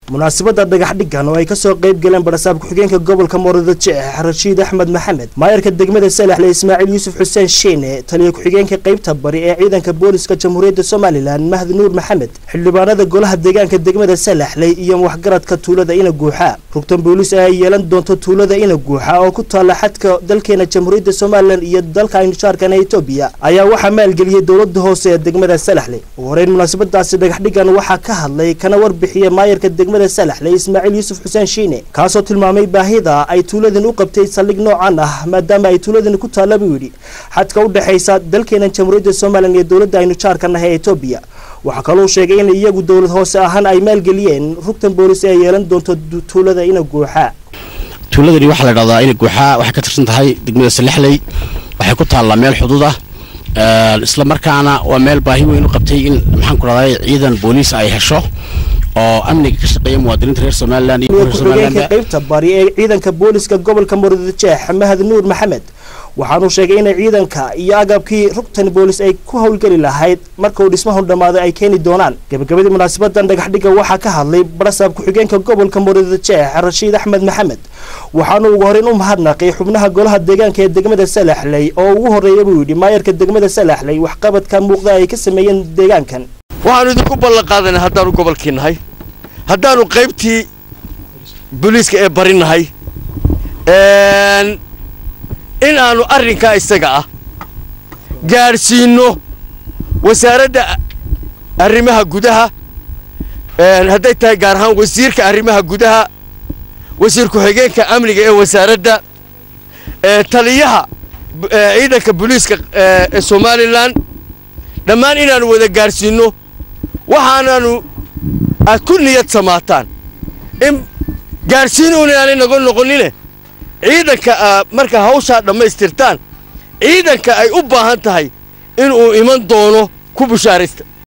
munaasabadda dhagaxdhigan oo ay kasoo qayb galeen barasaab ku-xigeenka gobolka mooradajeex rashiid axmed maxamed maayarka degmada salaxle ismaaciil yuusuf xuseen shiine taliya ku-xigeenka qaybta bari ee ciidanka booliska jamhuuriyadda somalilan mahdi nuur maxamed xildhibaanada golaha deegaanka degmada salaxle iyo waxgaradka tuulada ina guuxa rugtan boolis ee ay yeelan doonto tuulada ina guuxa oo ku taalla xadka dalkeena jamhuuriyadda somalilan iyo dalka aynu jaarkana etoobiya ayaa waxaa maalgeliyey dowlada hoose ee degmada salaxle ugu horeyn munaasabadaasi dhagaxdhigan waxaa ka hadlay kana warbixiyey maayarka degmada salaxle ismaaciil yuusuf xuseen shiine kaasoo tilmaamay baahida ay tuuladan u qabtay saldhig noocan ah maadaama ay tuuladan ku taalla buu yidhi xadka u dhexaysa dalkeena jamhuuriyadda somalilan iyo dowladda aynu jaarka nahay ee etoobiya waxaa kaloo sheegay in iyagu dowlad hoose ahaan ay maalgeliyeen rugtan boolis ee yeelan doonto tuulada ina guuxa tuuladani waxaa la dhahdaa ina guuxaa waxay ka tirsan tahay degmada salexley waxay ku taallaa meel xuduud ah isla markaana waa meel baahi weyn u qabtay in maxaan ku dhahday ciidan booliis ay hesho oo amniga ka shaqeeya muwaadiniinta reer somalilan iyo reer ku-xigeenka qaybta bari ee ciidanka booliska gobolka muradjeex mahad nuur maxamed waxaanuu sheegay inay ciidanka iyo agabkii rugtan boolis ay ku howlgeli lahayd marka uu dhismahu dhammaado ay keeni doonaan gabagabadii munaasabadan dhagaxdhiga waxaa ka hadlay barasaab ku-xigeenka gobolka muradjeex rashiid axmed maxamed waxaanuu ugu horeyn u mahadnaqay xubnaha golaha deegaanka ee degmada salaxley oo ugu horreeya buu yidhi maayarka degmada salaxley waxqabadka muuqda ay ka sameeyeen deegaankan waxaanu idinku ballan qaadanay haddaanu gobolkii nahay haddaanu qaybtii booliiska ee bari nahay in aanu arrinkaa isaga ah gaadhsiinno wasaaradda arrimaha gudaha hadday tahay gaar ahaan wasiirka arrimaha gudaha wasiir ku-xigeenka amniga ee wasaaradda taliyaha ciidanka booliiska ee somalilan dhammaan inaannu wada gaadhsiinno waxaanaanu aad ku niyad samaataan in gaadhsiinuun inaanay nago noqonine ciidanka markaa hawshaa dhammaystirtaan ciidanka ay u baahan tahay inuu iman doono ku bushaaraysta